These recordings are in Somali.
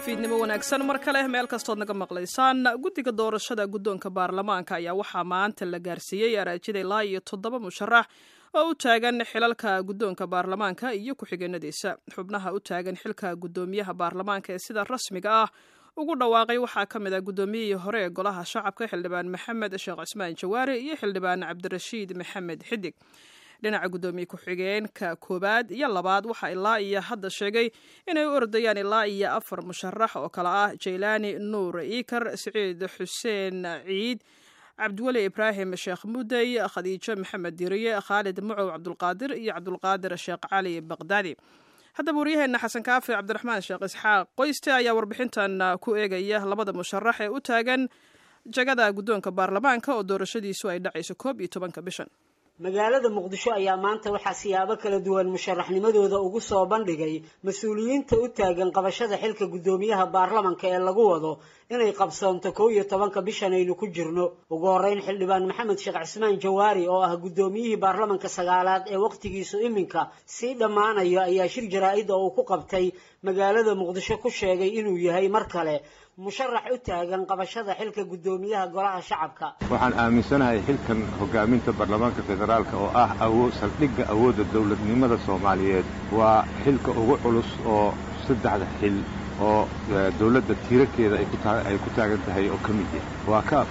fiidnimo wanaagsan mar kale meel kastood naga maqlaysaan guddiga doorashada guddoonka baarlamaanka ayaa waxaa maanta la gaarsiiyey araajida ilaa iyo toddoba musharax oo u taagan xilalka guddoonka baarlamaanka iyo ku-xigeenadiisa xubnaha u taagan xilka guddoomiyaha baarlamaanka ee sida rasmiga ah ugu dhawaaqay waxaa ka mid ah guddoomiyihii hore ee golaha shacabka xildhibaan maxamed sheekh cismaan jawaari iyo xildhibaan cabdirashiid maxamed xidig dhinaca guddoomiye ku-xigeenka koowaad iyo labaad waxaa ilaa iyo hadda sheegay inay u ordayaan ilaa iyo afar musharax oo kale ah jaylaani nuur iikar siciid xuseen ciid cabdiweli ibraahim sheekh mudey khadiijo maxamed diriye khaalid mucow cabdulqaadir iyo cabdulqaadir sheekh cali baqdaadi haddaba waryaheena xasan kaafi cabdiraxmaan sheekh isxaaq qoyste ayaa warbixintan ku eegaya labada musharax ee u taagan jagada guddoonka baarlamaanka oo doorashadiisu ay dhacayso koob iyo tobanka bishan magaalada muqdisho ayaa maanta waxaa siyaabo kala duwan musharaxnimadooda ugu soo bandhigay mas-uuliyiinta u taagan qabashada xilka guddoomiyaha baarlamanka ee lagu wado inay qabsoonto kow iyo tobanka bishan aynu ku jirno ugu horreyn xildhibaan maxamed sheekh cismaan jawaari oo ah guddoomiyihii baarlamanka sagaalaad ee wakhtigiisu iminka sii dhammaanayo ayaa shir jaraa-id oo uu ku qabtay magaalada muqdisho ku sheegay inuu yahay mar kale musharax u taagan qabashada xilka guddoomiyaha golaha shacabka waxaan aaminsanahay xilkan hogaaminta baarlamaanka federaalka oo ah awood saldhigga awoodda dowladnimada soomaaliyeed waa xilka ugu culus oo saddexda xil oo dowladda tiirarkeeda ay ku taagan tahay oo ka mid yahay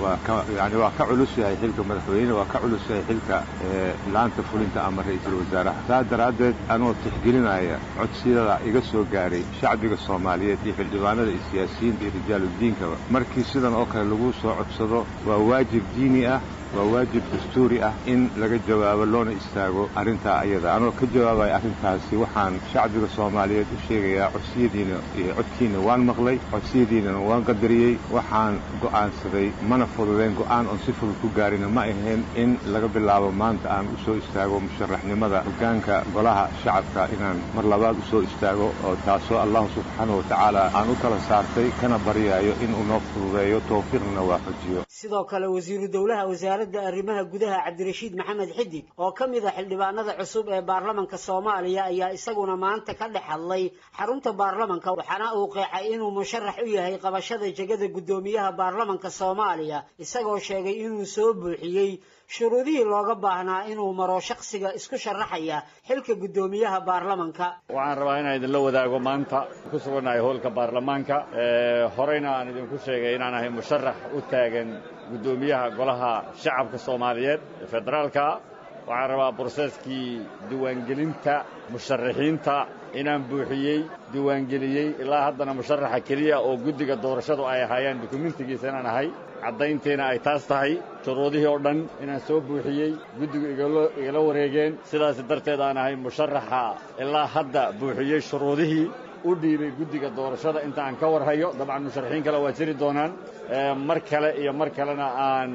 yani waa ka culus yahay xilka madaxweyne waa ka culus yahay xilka laanta fulinta ama ra'iisul wasaaraha saas daraaddeed anoo tixgelinaya codsiyada iga soo gaaray shacbiga soomaaliyeed iyo xildhibaanada iyo siyaasiyiinta iyo rijaaludiinkaba markii sidan oo kale lagu soo codsado waa waajib diini ah waa waajib dastuuri ah in laga jawaabo loona istaago arrintaa ayada anoo ka jawaabaya arrintaasi waxaan shacbiga soomaaliyeed u sheegayaa codsiyadiina iyo codkiina waan maqlay codsiyadiinana waan qadariyey waxaan go'aansaday mana fududayn go'aan oon si fudud ku gaarina ma ahayn in laga bilaabo maanta aan u soo istaago musharaxnimada hoggaanka golaha shacabka inaan mar labaad u soo istaago oo taasoo allahu subxaanahu wa tacaala aan u kala saartay kana baryaayo inuu noo fududeeyo tawfiiqna waafajiyo sidoo kale wasiiru dowlaha wasaaradda arrimaha gudaha cabdirashiid maxamed xidig oo ka mid a xildhibaanada cusub ee baarlamanka soomaaliya ayaa isaguna maanta ka dhex hadlay xarunta baarlamanka waxaana uu qeexay inuu musharax u yahay qabashada jegada guddoomiyaha baarlamanka soomaaliya isagoo sheegay inuu soo buuxiyey shuruudihii looga baahnaa inuu maro shakhsiga isku sharaxaya xilka guddoomiyaha baarlamanka waxaan rabaa inaan idinla wadaago maanta ku sugannahay howlka baarlamaanka horeyna aan idinku sheegay inaan ahay musharax u taagan guddoomiyaha golaha shacabka soomaaliyeed ee federaalka waxaan rabaa broseeskii diiwaangelinta musharaxiinta inaan buuxiyey diiwaangeliyey ilaa haddana musharaxa keliya oo guddiga doorashadu ay ahaayeen dukumentigiisa inaan ahay caddayntiina ay taas tahay shuruudihii oo dhan inaan soo buuxiyey guddigu igala wareegeen sidaas darteed aan ahay musharaxa ilaa hadda buuxiyey shuruudihii u dhiibay guddiga doorashada inta aan ka warhayo dabcan musharaxiin kale waa jiri doonaan mar kale iyo mar kalena aan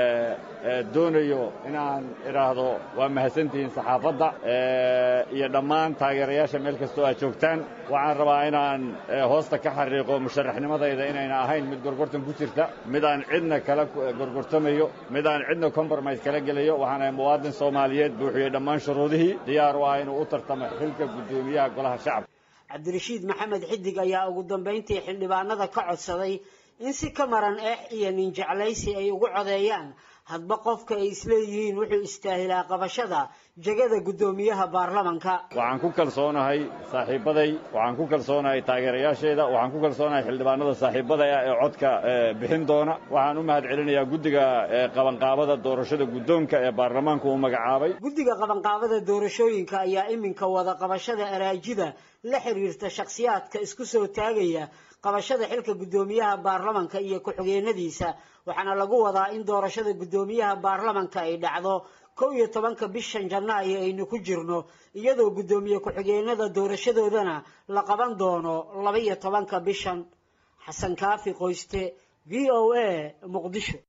doonayo inaan idhaahdo waa mahadsantihiin saxaafadda iyo dhammaan taageerayaasha meel kastoo aad joogtaan waxaan rabaa inaan hoosta ka xariiqo musharaxnimadayda inayna ahayn mid gorgortan ku jirta mid aan cidna kala gorgortamayo mid aan cidna compromise kala gelayo waxaan ahay muwaadin soomaaliyeed buuxiyey dhammaan shuruudihii diyaar u ah inuu u tartamo xilka guddoomiyaha golaha shacabka cabdirashiid maxamed xidig ayaa ugu dambayntii xildhibaanada ka codsaday in si ka maran eex iyo nin jeclaysi ay ugu codeeyaan hadba qofka ay isleeyihiin wuxuu istaahilaa qabashada jegada guddoomiyaha baarlamanka waxaan ku kalsoonahay saaxiibbaday waxaan ku kalsoonahay taageerayaasheeda waxaan ku kalsoonahay xildhibaanada saaxiibbada ah ee codka bixin doona waxaan u mahad celinayaa guddiga qabanqaabada doorashada guddoonka ee baarlamaanku uu magacaabay guddiga qabanqaabada doorashooyinka ayaa iminka wada qabashada araajida la xiriirta shakhsiyaadka isku soo taagaya qabashada xilka guddoomiyaha baarlamanka iyo ku-xigeenadiisa waxaana lagu wadaa in doorashada guddoomiyaha baarlamanka ay dhacdo kow iyo tobanka bishan janaayo aynu ku jirno iyadoo guddoomiye ku-xigeenada doorashadoodana la qaban doono laba iyo tobanka bishan xasan kaafi qoyste v o a muqdisho